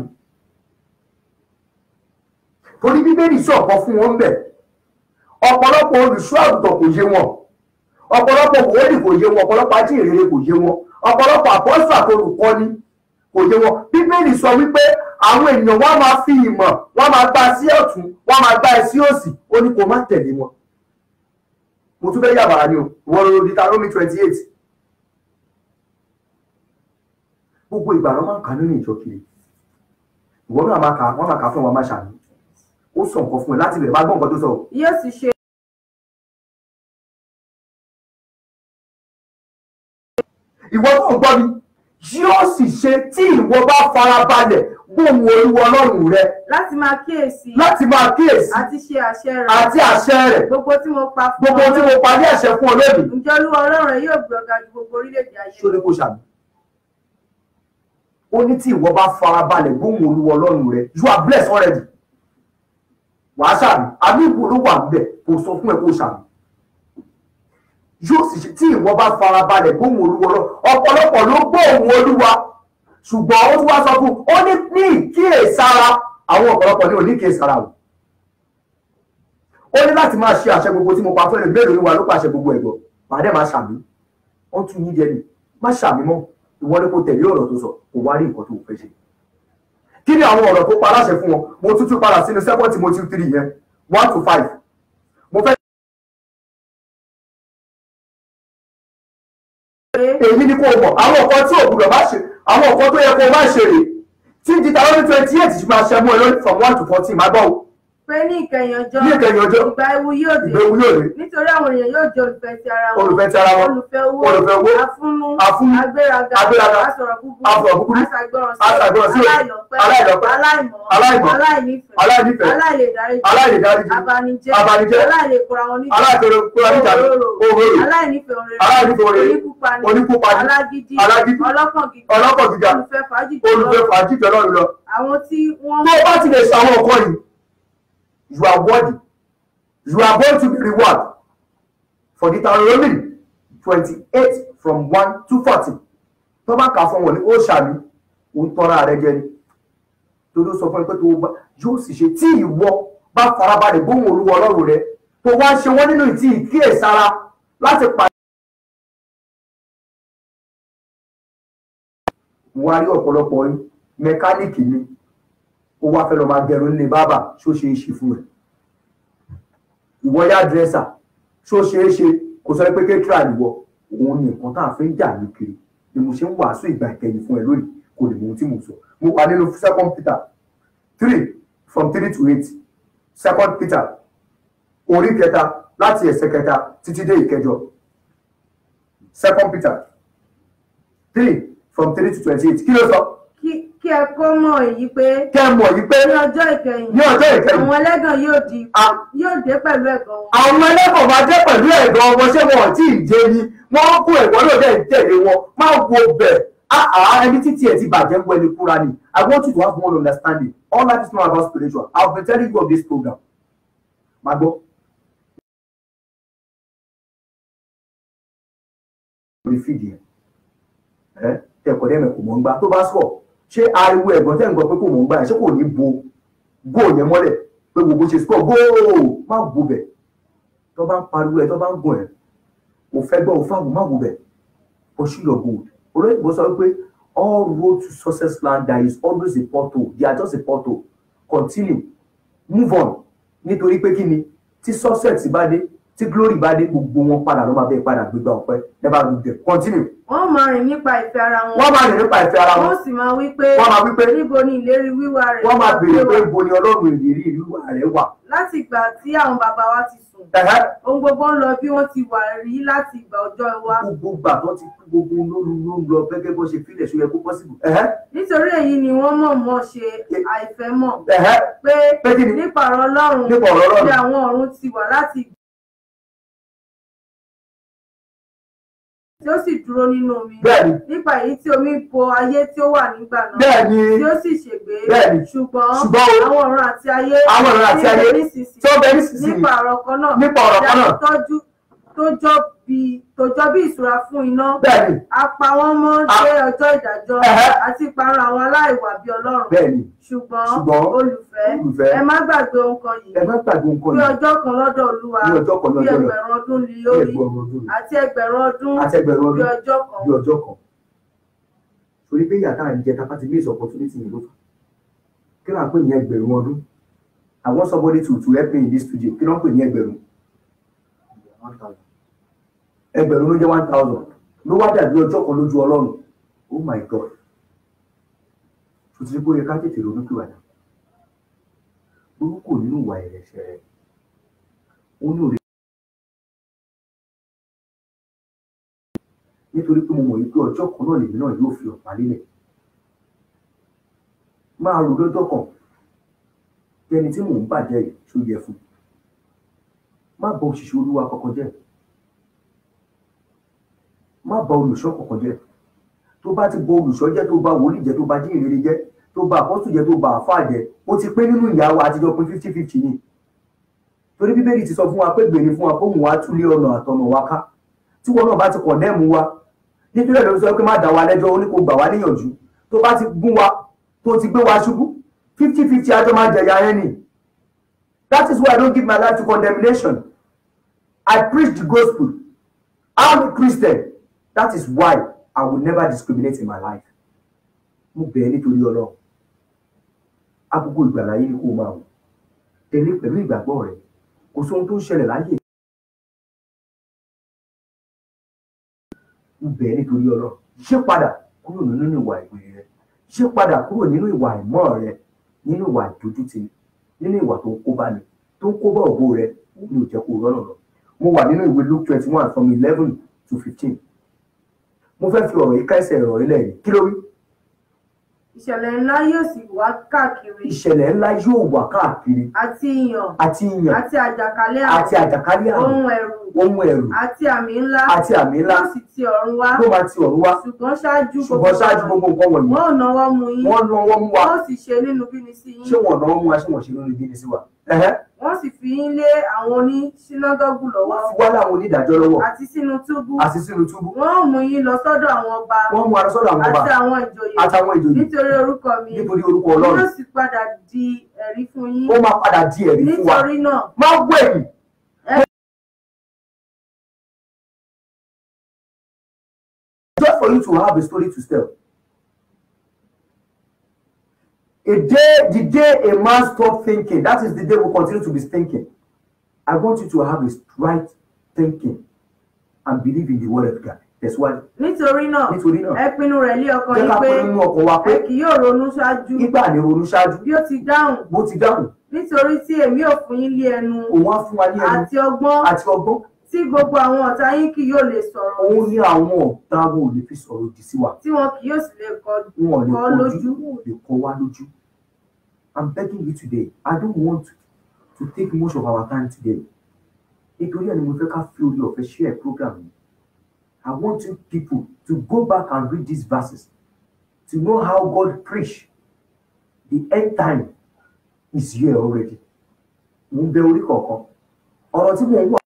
torí bíbélì sọ ọ̀kan fún wọn bẹ̀ ọ̀pọ̀lọpọ̀ olùṣọ́ àgùntàn kò yé wọn ọ̀pọ̀lọpọ̀ wòlíì kò yé wọn ọ̀pọ̀lọpọ̀ ajíhìnrere kò yé wọn ọ̀pọ̀lọpọ̀ àpọ́sù àtolùkọ́ni kò yé wọn bíbélì sọ wípé àwọn ènìyàn wọn máa fi ìmọ̀ wọn máa gbá sí ọ̀tún wọn máa gbá ẹ sí òsì ó ní kó má tẹ̀lé wọn mo tún fẹ́ yàbàrà ni o ìwọ ló di taromi twenty eight gbogbo ìgbà ló máa ń kà nínú ìjọ kiri ìwọ náà máa kà wọn máa kà fún wọn máa ṣàmì ó sọ nǹkan fún ẹ láti bẹ̀rẹ̀ bá gbọ́ nǹkan tó sọ yóò sì ṣe ìwọ tó ń gbọ́ mi yóò sì ṣe tí ìwọ bá farabalẹ̀ gbóhùn olúwa ọlọ́run rẹ láti máa kíyèsí láti máa kíyèsí àti ṣe àṣẹ rẹ̀ àti àṣẹ rẹ̀ gbogbo tí mo pa fún gbogbo tí mo parí àṣẹ fún ọ lónìí ǹjẹ́ olúwa ọlọ́run rẹ̀ yóò gbé ọ̀gá ju gbogbo orílẹ̀-èdè ayé ṣó ní kó ṣàmì ó ní tí ìwọ bá farabalẹ̀ gbóhùn olúwa ọlọ́run rẹ you are blessed already wàá ṣàmì àmì ìbò ló wà níbẹ̀ kò sọ fún ẹ kó ṣàmì yóò sì ṣe tí ìwọ bá farabalẹ̀ gbóhùn olúwa ọlọ́run ọ̀pọ̀lọpọ̀ ló gbóhùn olúwa ṣùgbọ́n ó tún wá sọ fún ó ní ní ìkíyèsára àwọn ọ̀pọ̀lọpọ̀ ní òní ìkíyèsára o ó ní láti máa ṣe àṣẹ gbogbo tí mo pa fún ẹni bẹ́ẹ̀ lórí wa ló pàṣẹ gbogbo ẹ̀gbọ́n màá dẹ́ máa ṣàmì wọ́n tún yín jẹ ni má ṣàmì mọ́ ìwọ ni kò tẹ̀lé ọ̀rọ̀ tó sọ kò wá rí nǹkan tó fẹ́ ṣe kí ni àwọn ọ̀rọ̀ tó pa aláṣẹ fún wọn mo tún tún padà sínú second Timothy three yẹn one to five mo fẹ́ èyí ni kò mọ̀ àwọn nǹkan tí ò gbúdọ̀ má ṣe àwọn nǹkan tó yẹ kó o má ṣe rè tí Deuteronomy twenty eight ti máa ṣe mú ẹ lórí from one to fourteen má gbọ́ o pé ní ìkẹyìn ọjọ́ ní ìkẹyìn ọjọ́ ìgbà ewu yóò dé ìgbéwu yóò dé nítorí àwọn èèyàn yóò jẹ́ olùfẹ́ ti ara wọn olùfẹ́ ti ara wọn olùfẹ́ owó olùfẹ́ owó afúnú afúnú agbéraga agbéraga asọ̀rọ̀ búburú asọ̀rọ̀ búburú aṣàgbọràn aṣàgbọràn sí òye aláìlọ́pẹ́ aláìlọ́pẹ́ aláìmọ̀ aláìmọ̀ aláìnífẹ̀ẹ́ aláìnífẹ̀ẹ́ aláìlèdáríjì aláìlèdáríjì abanijẹ́ abanijẹ́ aláìlèkóra wọn níjà aláìkóró kóra níjà òwòrò aláìnífẹ̀ẹ́ òrèrè aláìnífẹ̀ẹ́ òrèrè oníkúpani oníkúpani alágídí alágídí ọlọ́kàn gíga ọlọ́kọ̀ gíga olùfẹ́ fàájì olùfẹ́ fàájì tọ́lọ́run lọ àwọn tí wọ́n tó o bá ti lè ṣàwọn nǹkan yìí you are worthy you are going to be rewarded for Deuteronomy twenty-eight from one to fourteen tó bá kà fún wọn ní ó ṣàmì ó ń tọ́ra rẹ jẹ ni torí ó sọ fún ẹ pé tó bá yóò sì ṣe tí ìwọ bá farabalẹ̀ gbóhùn olúwa ọlọ́run rẹ tó wá ṣe wọ́n nínú ìtì ìkíyèsára láti pa. wọ́n á rí ọ̀pọ̀lọpọ̀ yín mẹkáníìkì ni ó wá fẹ́ lọ máa gẹrun nílé bábà ṣó ṣe é ṣe fún ẹ ìwọ yá dírẹ́sà ṣó ṣe é ṣe kò sọ pé kékeré àlùwọ òun ni nǹkan tá a fi ń jà ní kiri ni mo ṣe ń wàásù ìgbà ìkẹyìn fún ẹ lónìí kò lè mọ ohun tí mo sọ mo wà nínú second Peter three from three to eight second Peter orí kẹta láti ẹsẹ̀ kẹta títí dé ìkẹjọ second Peter three from three to twenty eight kí ló sọ kí kí ẹ kó mọ̀ èyí pé kẹ́ ẹ mọ̀ yìí pé ní ọjọ́ ìkẹyìn ní ọjọ́ ìkẹyìn àwọn ẹlẹ́gàn yóò di a- yóò dé pẹ̀lú ẹ̀gàn wọn. àwọn ẹlẹ́kọ̀ọ́ máa jẹ́ pẹ̀lú ẹ̀gbọ́n ọmọ ṣé wọn ò tí ì jẹ ni wọ́n kó ẹ̀gbọ́n náà dẹ̀ ń tẹ̀lé wọn máa wo bẹ̀ àá ẹni títí ẹ̀ ti bàjẹ́ ń wọ ẹni kúra ni I want you to have one understanding all life is not about spiritual I have been telling you of this program máa gbọ́. orí fídì ẹ̀ ẹ́ tẹ̀kọ̀ dẹ́mẹ̀ kò mọ̀ ń gbà tó bá sọ̀ ṣé ariwo ẹ̀gbọ́n tẹ̀ ń gbọ́ pé kò mọ̀ ń gbà ẹ̀ ṣé kò ní bo góò yẹn mọ́lẹ̀ pé gbogbo ṣe score góò má wo bẹ̀ tó bá ń pariwo ẹ̀ tó bá ń gùn ẹ̀ kò fẹ́ gbọ́ òfáàgùn má wo bẹ̀ pursue your goal olóyìnbó sọ pé all road to success land there is always a portal they are just a portal continue move on nítorí pé kí ni tí success bá dé tí glory bá dé gbogbo wọn padà ló máa bẹ́ẹ̀ padà gbégbá ọpẹ́ never do them continue wọ́n máa rìn nípa ìfẹ́ ara wọn. wọ́n máa rìn nípa ìfẹ́ ara wọn wọ́n sì máa wí pé wọ́n máa wí pé níbo ni ìlérí wíwá rẹ̀ wọ́n máa béèrè pé wà? ibo ni ọlọ́run ìlérí ìlú rẹ̀ wà. láti ìgbà tí àwọn bàbá wa ti sùn Ẹ̀hẹ́. ohun gbogbo ń lọ bí wọ́n ti wà rí láti ìgbà ọjọ́ wa gbogbo gbà tó ti kú gbogbo lóru ló ń lọ gẹ́gẹ́ bó ṣe fílẹ̀ ṣó yẹ kó pọ́sibù. Ẹ̀hẹ́. nítorí èyí ni wọ́n mọ̀ọ́mọ̀ ṣe àìfẹ́mọ̀ Ẹ̀hẹ́. pé pé kí ni nípa ọ̀rọ̀ ọlọ́run nípa ọ̀rọ̀ bí ọlọ́run àwọn ọ̀run ti wà láti ìgbà tí ó sì dúró nínú omi bẹ́ẹ̀ni nípa èyí tí omi bo ayé tí ó wà nígbà náà bẹ́ẹ̀ni tí ó sì ṣègbé Bẹ́ẹ̀ni. ṣùgbọ́n ṣùgbọ́n o àwọn ọ̀run àti ayé àwọn ọ̀rọ̀ àti tí ń bẹ ayé nísinsìnyí tó bẹ nísinsìnyí nípa ọ̀rọ̀ kan náà nípa ọ̀rọ̀ kan náà tọ́jú tó jọ bí tó jọ bí ìṣúra fún iná bẹ́ẹ̀ni a pa wọ́n mọ́ A- dé ọjọ́ ìdájọ́ Ẹ̀hẹ́. àti ìparun àwọn aláìwà bí ọlọ́run bẹ́ẹ̀ni ṣùgbọ́n Ṣùgbọ́n, olùfẹ́ olùfẹ́, ẹ má gbàgbé ohun kan yìí ẹ má gbàgbé nǹkan bí yìí ọjọ́ kan lọ́dọ̀ olúwa ní ọjọ́ kan bí lọ́jọ́ rẹ̀ ẹgbẹ̀rún ọdún lé bí lórí ẹgbẹ̀rún ọdún rẹ̀ àti ẹgbẹ̀rún ọdún àti ẹgbẹ̀rún bí ọdún ọjọ́ kan bí ọjọ́ kan. torí pé ìyá táà ń jẹ tapá ti miss opportunity yìí ló fà kí ló ń pè ní ẹgbẹ̀rún ọdún I want somebody to to help me in this studio kí ló ń pè ní ẹgbẹ̀rún ẹgbẹ̀rún ló jẹ́ one thousand ló wá dàbí ọjọ́ kan lójú ọlọ́run oh my god tó ti rí pé ó yẹ ká tètè ronú pìwàdà orúkọ nínú ìwà ẹ̀rẹ̀ṣẹ̀ rẹ̀ ó ní òrè nítorí pé mo mọ̀ wípé ọjọ́ kan náà lèmi náà yóò fi ọ̀pá lélẹ̀ máa rò lọ́jọ́ kan tẹni tí mò ń bàjẹ́ yìí tó yẹ fún má bà òṣìṣẹ́ olúwa kankan jẹ́ má bà olùṣọ́ kankan jẹ́ tó bá ti bà olùṣọ́ jẹ́ tó bá wòlíì jẹ́ tó bá jí ìrere jẹ́ tó bá àpọ́sù jẹ́ tó bá àfáà jẹ́ ó ti pé nínú ìyàwó àtijọ́ pín fifty fifty ni torí bíbélì ti sọ fún wa pé gbèrè fún wa kó mú wa túlé ọ̀nà àtọ̀nà wa ká tí wọn náà bá ti kọ̀ndẹ́ẹ̀mù wa nítorí ẹ̀ ló sọ pé má dá wa lẹ́jọ́ ó ní kó gbà wá níyànjú tó bá ti gún wa tó ti gbé wa ṣubú fifty fifty àjọ máa jẹ̀yà ẹni that is why I don't give my life to condemnation I preach the gospel I'm a Christian that is why I will never discriminate in my life mo bẹ̀ ẹ́ nítorí ọlọ́run àkókò ìgbàlá yìí ni kó o máa wò tẹ̀lé pẹ̀lú ìgbàgbọ́ rẹ kò sóhun tó ń ṣẹlẹ̀ láyé mo bẹ̀ ẹ́ nítorí ọlọ́run ṣé padà kúrò nínú ìwà ìwé rẹ ṣé padà kúrò nínú ìwà ìmọ̀ rẹ nínú ìwà ìdójútì nínú ìwà tó ń kó bá ni tó ń kó bá ògo rẹ ní òjẹ́ kó rọ́nà lọ mo wà nínú ìwé Luke twenty one from eleven to fifteen mo fẹ́ fi ọ̀rọ̀ yìí ká ẹsẹ̀ ọ̀rọ̀ yìí lẹ́yìn kí ló wí ìṣẹ̀lẹ̀ ńlá yóò sì wá káàkiri ìṣẹ̀lẹ̀ ńlá yóò wà káàkiri àti ìyàn àti ìyàn àti àjàkálẹ̀ àti àrùn àjàkálẹ̀ àrùn ohun ẹ̀rù ohun ẹ̀rù àti àmì ńlá àti àmì ńlá yóò sì ti ọ̀run wá ló máa ti ọ̀run wá ṣùgbọ́n ṣáájú ṣùgbọ́n ṣáájú gbogbo nǹkan wọ̀nyí wọn ò náwó mú yín wọ́n lọ wọ́n mú wa wọn ò sì ṣe nínú bíni sí ṣé yín wọ́n náà mú wa ṣé wọ́n ṣe lórí ibi ní sí wa ẹ̀hẹ́ wọ́n sì fi yín lé àwọn oní sínágọ́gù lọ́wọ́ wọ́n fi wá láwọn onídàájọ́ lọ́wọ́ àti sínú túbú àti sínú túbú wọn ò mú yín lọ sọ́dọ̀ àwọn ọba wọ́n mú ara sọ́dọ̀ àwọn ọba àti àwọn ìjòyè àtàwọn ìjòyè nítorí orúkọ mi nítorí orúkọ ọlọ́run yóò sì padà di ẹ̀rí fún yín ó máa padà di ẹ̀rí fún wa nítorí náà má wẹ̀yìn just for you to have a story to tell. A day, the day a man stop thinking, that is the day we continue to be thinking. I want you to have a right thinking and believe in the word of God. That's why. nítorí náà Nítorí náà, ẹ pinnu rẹ̀ lé ọkàn jẹ́ yín ká pé pé nínú ọkàn wa pé ẹ kì yóò ronú ṣáájú nígbà ní ronú ṣáájú bí ó ti dáhùn bó ti dáhùn, nítorí tí èmi ò fún yín lé ẹnu òun á fún wa ní ẹnu àti ọgbọ́n àti ọgbọ́n tí gbogbo àwọn ọ̀tá yín kì yóò lè sọ̀rọ̀ òun ní àwọn ọ̀tá wọn ò lè fi sọ̀rọ̀ òdì sí wa tí wọn kì yóò sì lè kọ wọn ò lè kọ kọjú lójú. wọn ò lè kọ wá lójú i'm begging you today i don't want to, to take much of our time today nítorí ẹni mo fẹ́ ká fi orí ọ̀fẹ́ share program yìí i want you people to go back and read these verses to know how God preach the end time is here already mo ń bẹ orí kọ̀ọ̀kan ọ̀rọ̀ tí mo ń wà.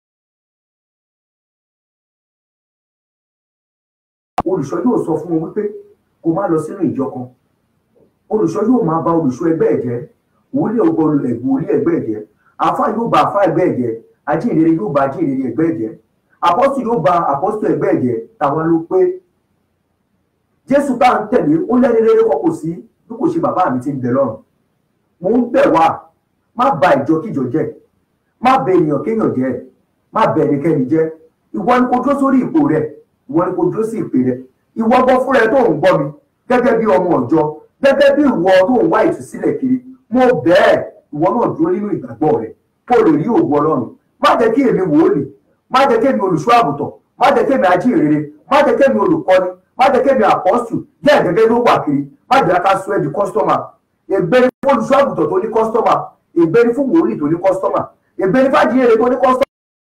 olùṣọ́ yóò sọ fún wọn wípé kó má lọ sínú ìjọ kan olùṣọ́ yóò máa ba olùṣọ́ ẹgbẹ́ ẹ̀ jẹ́ wòlíì ọgbọ ẹ̀gbọ́n wòlíì ẹgbẹ́ ẹ̀ jẹ́ àfa yóò ba àfa ẹgbẹ́ ẹ̀ jẹ́ ajínrere yóò ba ajínrere ẹgbẹ́ ẹ̀ jẹ́ apọ́sù yóò ba apọ́sù ẹgbẹ́ ẹ̀ jẹ́ tàwa ló pé jésù tá à ń tẹ̀lé ó lẹ́ni rere kọ́ kò sí bí kò ṣe bàbá mi ti ń bẹ lọ́run mò ń bẹ̀ wá má ba ìjọkíjọ jẹ́ má bẹ ènìyàn kéèyàn jẹ́ má bẹ ẹnikẹ́ni jẹ́ ìwọ ni kò dúró sórí ipò rẹ̀ ìwọ ni kò dúró sí ìpè rẹ̀ ìwọ gbọ́ fúnra ẹ tó ń gbọ́ mi gẹ́gẹ́ bí ọmọ ọ̀jọ́ gẹ́gẹ́ bí ìwọ tó ń wá ìtúsílẹ̀ kiri mo bẹ́ẹ̀ ìwọ náà dúró nínú ìgbàgbọ́ rẹ̀ kó o lè rí òwò ọlọ́run má jẹ́ kí èmi wòólì má jẹ́ kí èmi olùṣọ́ àgùntàn má jẹ́ kí èmi ajínrere má jẹ́ kí èmi olùkọ́ni má jẹ́ kí èmi àpọ́sù jẹ́ gẹ́gẹ́ ló wà kiri má jẹ́ ká sọ ẹ́ di kọ́sítọ́mà ègbé ni fún olùṣọ́ àgùntàn tó ní kọ́sítọ́mà ègbé ni fún wòólì tó ní kọ́sítọ́mà ègbé ni fájìrere tó ní kọ́sítọ́mà.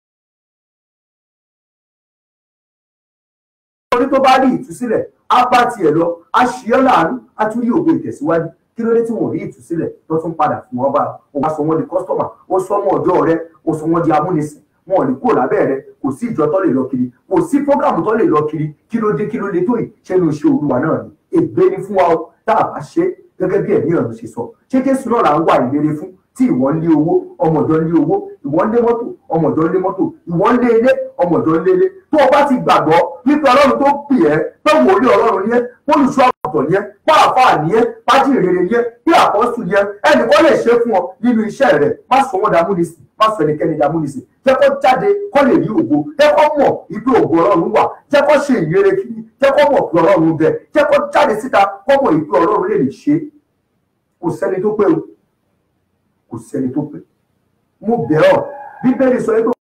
orí tó bá rí ìtúsílẹ̀ á bá tiẹ̀ lọ á ṣí ọ́ láàánú á tún rí ògo ìtẹ̀síwájú kí ló dé tí wọn ò rí ìtúsílẹ̀ tó tún padà fún wọn bá o wá sọ wọn di kọ́sítọ́mà ó sọ wọn ọ̀dọ́ rẹ ó sọ wọn di amúnisìn wọn ò ní kúrò lábẹ́ rẹ kò sí ìjọ tó lè lọ kiri kò sí prógrámù tó lè lọ kiri kí ló dé kí ló dé tó yìí ṣé ní oṣù olúwa náà ni ègbé ni fún wa o tá a bá ṣe gẹ́gẹ́ bí ẹ̀mí ọ̀run ṣe sọ ṣé jésù náà là ń wà ìlérí fún tí ìwọ ń lé owó ọmọ ọ̀dọ̀ ń lé owó ìwọ ń lé mọ́tò ọmọ ọ̀dọ̀ ń lé mọ́tò ìwọ ń lé ilé ọmọ ọ̀dọ̀ ń lé ilé tó o bá ti gbàgbọ́ wípé ọlọ́run tó pè ẹ́ pé wòlíì ọlọ́run ni ẹ́ olùṣọ́ àgùntàn ni ẹ́ pàápàá ni ẹ́ pájìrere ni ẹ́ bí àpọ́sù ni ẹ́ ẹnìkan lè ṣe fún ọ nínú iṣẹ́ rẹ̀ má sọ wọ́n dàmúnisìn má sọ ẹnikẹ́ni dàmúnisìn jẹ́ kó jáde kó lè rí ògo jẹ́ kó mọ̀ wípé ògo ọlọ́run wà jẹ́ kó ṣe ìyere kiri jẹ́ kó mọ̀ pé ọlọ́run bẹ jẹ́ kó jáde síta kó mọ̀ wípé ọlọ́run lè lè ṣe kò sẹ́ni tó pé o kò sẹ́ni tó pé mo bẹ̀ ọ́ bíbélì sọ pé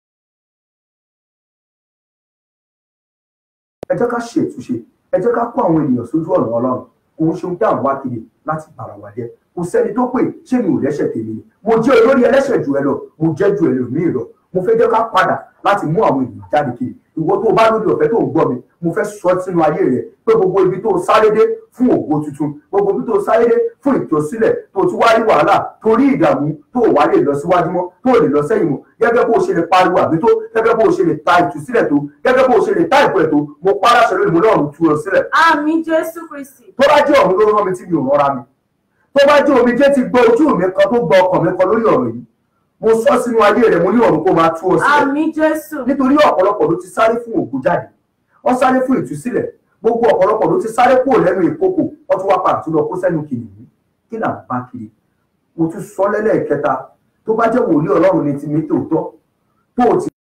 ẹ jẹ́ ká ṣe ìtúnṣe ẹ jẹ́ ká kó àwọn ènìyàn sójú ọ̀nà ọlọ́run kò ń ṣe ohun tí à ń wá kiri láti bára wa jẹ́ kò sẹ́ni tó pè ṣé mi ò lẹ́ṣẹ̀ tèmi ni mo jẹ́ olórí ẹlẹ́ṣẹ̀ jù ẹ lọ mo jẹ́ ju ẹlòmíì lọ mo fẹ́ jẹ́ ká padà láti mú àwọn ènìyàn jáde kiri ìwọ tó o bá lórí ọ̀fẹ́ tó ń gbọ́ mi mo fẹ́ sọ sínú ayé rẹ pé gbogbo ibi tó o sáré dé fún ògo tuntun gbogbo ibi tó o sáré dé fún ìtòsílẹ̀ tó o ti wá rí wàhálà torí ìdààmú tó o wá lè lọ síwájú mọ́ tó o lè lọ sẹ́yìn mọ́ gẹ́gẹ́ bó o ṣe lè pariwo àbí tó gẹ́gẹ́ bó o ṣe lè ta ìtúsílẹ̀ tó gẹ́gẹ́ bó o ṣe lè ta ìpẹ́ tó mo pàrọ̀ ṣẹlẹ̀ lónìí mo náà tú ọ sílẹ̀ àmì jésù kristi tó bá jẹ́ ọ̀run ló rán mi tí mi ò rọra mi tó bá jẹ́ omijé ti gbọ́ ojú mi kan tó gbọ́ ọkàn mi kan lórí ọ̀rọ̀ yìí mo sọ sínú ayé rẹ̀ mo ní ọ̀run kó máa tú ọ sílẹ̀ àmì jésù nítorí ọ̀pọ̀lọpọ̀ ló ti sáré fún ògo jáde wọ́n sáré fún ìtúsílẹ̀ gbogbo ọ̀pọ̀lọpọ̀ ló ti sáré kúrò lẹ́nu ìkókò wọ́n tún wá padà tún lọ kó sẹ́nu kìnìún kí là ń bá kiri mo tún sọ lẹ́lẹ́ẹ̀kẹta tó bá jẹ́ wòlíì ọlọ́run ní ti mi tòótọ́ tó o ti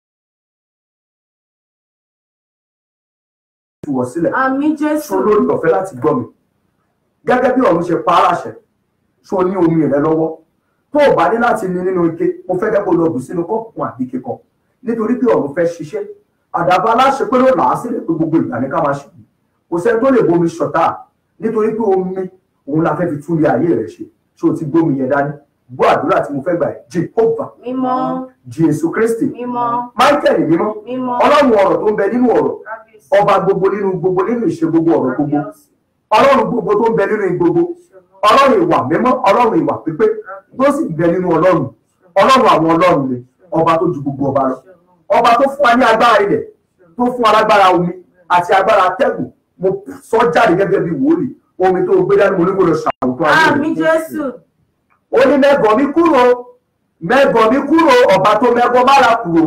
tú ọ sílẹ̀ àmì jésù ṣo lórí ọ̀fẹ́ láti gbọ́ mi gẹ́gẹ́ bí ọ̀run ṣe pa á láṣẹ ṣo ní omi rẹ lọ́wọ́ tó o bá ní láti ní nínú ike mo fẹ́ kẹ́kọ̀ọ́ lọ bù sínú kọ́ọ̀pù kan àbí ike kan nítorí pé ọ̀run fẹ́ ṣiṣẹ́ àdàbà aláṣẹ pé ló là á sílẹ̀ pé gbogbo ìgbà ní ká máa ṣe yìí kò sẹ́ni tó lè bomi ṣọ̀tá nítorí pé omi òun la fẹ́ fi tún ilé ayé rẹ̀ ṣe ṣé o ti gbómi yẹn dání gbọ́ àdúrà tí mo fẹ́ gbà ẹ́ Jehovah mímọ́ Jésù Kristi mímọ́ Michael mímọ́ mímọ́ ọlọ́run ọ̀rọ̀ tó ń bẹ nínú ọ̀rọ̀ kábíyèsí ọba gbogbo nínú gbogbo nínú ìṣe gbogbo ọ̀rọ̀ gbogbo kábíyèsí ọlọ́run gbogbo tó ń bẹ nínú gbogbo ọlọ́run ìwà mímọ́ ọlọ́run ìwà pípé tó sì ń bẹ nínú ọlọ́run ọlọ́run àwọn ọlọ́run ni ọba tó ju gbogbo ọba lọ ọba tó fún wa ní agbára ilẹ̀ tó fún wa lágbára omi àti agbára atẹ́gùn mo sọ jáde gẹ́gẹ́ bí wòlíì omi tó gbé dání mo ní kó lọ ṣàwùtọ́ ayé àmì rẹ̀. jésù ó ní mẹ́gàn mi kúrò mẹ́gàn mi kúrò ọba tó mẹ́gàn mára kúrò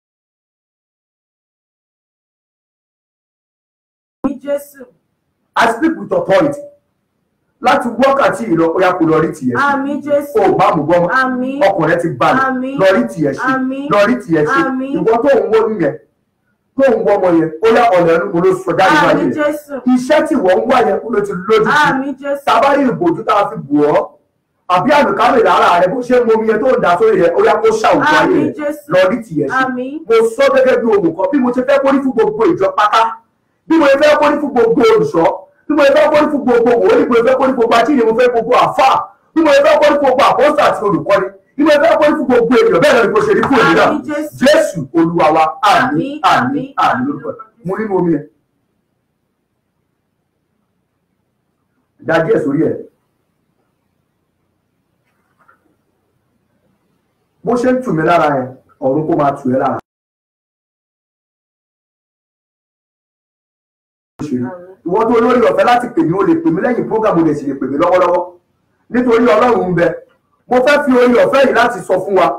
àmì jésù I speak with authority láti wákàtí ìlọ ó yá kó lọ rí tìyẹ ṣe àmì jésù ó bá mú gbọ́mọ́ àmì ọkàn rẹ ti balẹ̀ Àmín. lọ rí tìyẹ ṣe Àmín. lọ rí tìyẹ ṣe Àmín. ìwọ tó ń wó nìyẹn tó ń wọ́ ọmọ yẹn ó yá ọ̀nà ẹnu mo ló sọ jáde àmì wáyé rẹ jésù iṣẹ́ tí wọ́n ń wá yẹn ó ló ti lójú sí àmì jésù tabari ìbòjú tá a fi bù ọ́ àbí àlùkámì lára rẹ bó ṣe ń momi yẹn tó ń dà sórí rẹ ó yá kó ṣàwùjọ ayé Àmín, rẹ Jésù. lọ rí tìyẹ ṣe Àmín. mo sọ gẹ́gẹ́ bí ohun kan bí mo ṣe fẹ́ kórí fún gbogbo ìjọ pátá bí mo ṣe fẹ́ kórí fún gbogbo olùṣọ́ bí mo ṣe fẹ́ kórí fún gbogbo wòlíì bí mo ṣe fẹ́ kórí fún gbogbo ajínigbé mo fẹ́ gbogbo àfà bí mo ṣe fẹ́ kórí fún gbogbo àpọ́sítà àti olùkọ́ni bí mo ṣe fẹ́ kórí fún gbogbo ènìyàn bẹ́ẹ̀ náà ni mo ṣe rí fún èmi náà Àmín, Jésù. jésù olúwa wa àmín Àmín, àmín àmín, àmín lórúkọ mo nínú omi ẹ dá díẹ̀ sórí ẹ bó ṣe ń tù mí lára ẹ ọ̀run kó máa tù ẹ́ lára. ìwọ tó lórí ọ̀fẹ́ láti pè mí o lè pè mí lẹ́yìn program o lè sì lè pè mí lọ́wọ́lọ́wọ́ nítorí ọlọ́run ń bẹ mo fẹ́ fi orí ọ̀fẹ́ yìí láti sọ fún wa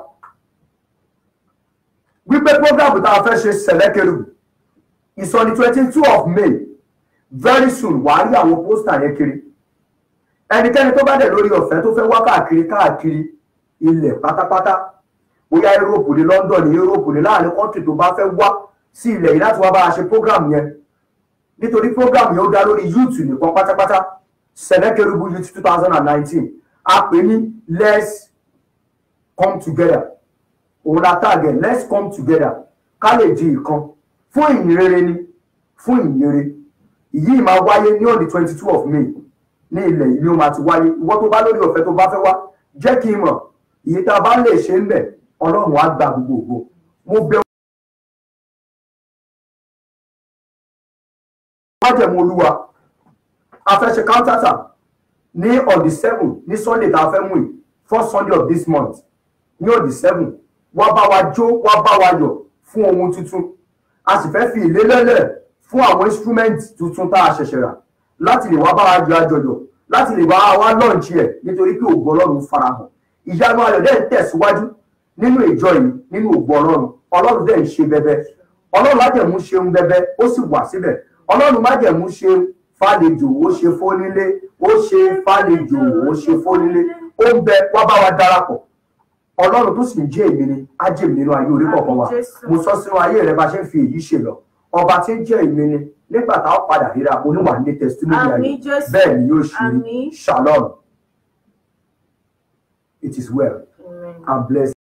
wípé program tá a fẹ́ ṣe sẹ̀lẹ́kẹ̀rù ìsọ̀ni twenty two of May very soon wàá rí àwọn pósítà yẹn kiri ẹnikẹ́ni tó bá dẹ̀ lórí ọ̀fẹ́ tó fẹ́ wá káàkiri káàkiri ilẹ̀ pátápátá bóyá Europe ní London ní Europe ní láàrin kọ́ńtì tó bá fẹ́ wá sí ilẹ̀ yìí láti wá bá a ṣe program yẹn nítorí program yẹn ó dá lórí youth nìkan pátápátá sẹ̀lẹ́kẹ̀rù youth two thousand and nineteen a pè ní let's come together òun la tàgẹ̀ let's come together ká lè di ìkan fún ìyìnrere ni fún ìyìnrere ìyí máa wáyé ní on the twenty two of May ní ilẹ̀ yìí ni ó máa ti wáyé ìwọ tó bá lórí ọ̀fẹ́ tó bá fẹ́ wá jẹ́ kí n mọ̀ ìyí tá a bá lè ṣe ń bẹ̀ ọlọ́run á gba gbogbo ògo mo bẹ̀ májẹ̀mú olúwa a fẹ́ ṣe kántátà ní on the seven ní sunday tá a fẹ́ mú yìí first sunday of this month ní on the seven wá bá wa jó wá bá wa yọ̀ fún ohun tuntun a sì fẹ́ fi ìlélẹ́lẹ̀ fún àwọn instrument tuntun tá a ṣẹ̀ṣẹ̀ rà láti lè wá bá wa yọ àjọyọ̀ láti lè wá wá lọ́ọ̀nchì ẹ̀ nítorí pé ògo ọlọ́run farahàn ìyanu ayọ̀ dẹ̀ ń tẹ̀síwájú nínú ìjọ yìí nínú ògo ọlọ́run ọlọ́run dẹ̀ ń ṣe bẹbẹ ọlọ́run májẹ̀mú ṣeun bẹbẹ ó sì wà síbẹ̀ ọlọ́run májẹ̀mú ṣeun fàlejò ó ṣe fónílé ó ṣe fàlejò ó ṣe fónílé ó ń bẹ wá bá wa darapọ̀ ọlọ́run tó sì ń jẹ́ èmi ni á jẹ́ èmi nínú ayé orí kọ̀ọ̀kan wa Àmín, Jésù. mo sọ sínú ayé rẹ bá ṣe ń fi èyí ṣe lọ ọba tí ń jẹ́ èmi ni nígbà tá a padà ríra oníwà ní testimony ayé Àmín, Jésù. bẹ́ẹ̀ ni yóò ṣe rí Àmín. shalom it is well Amen. and blessed.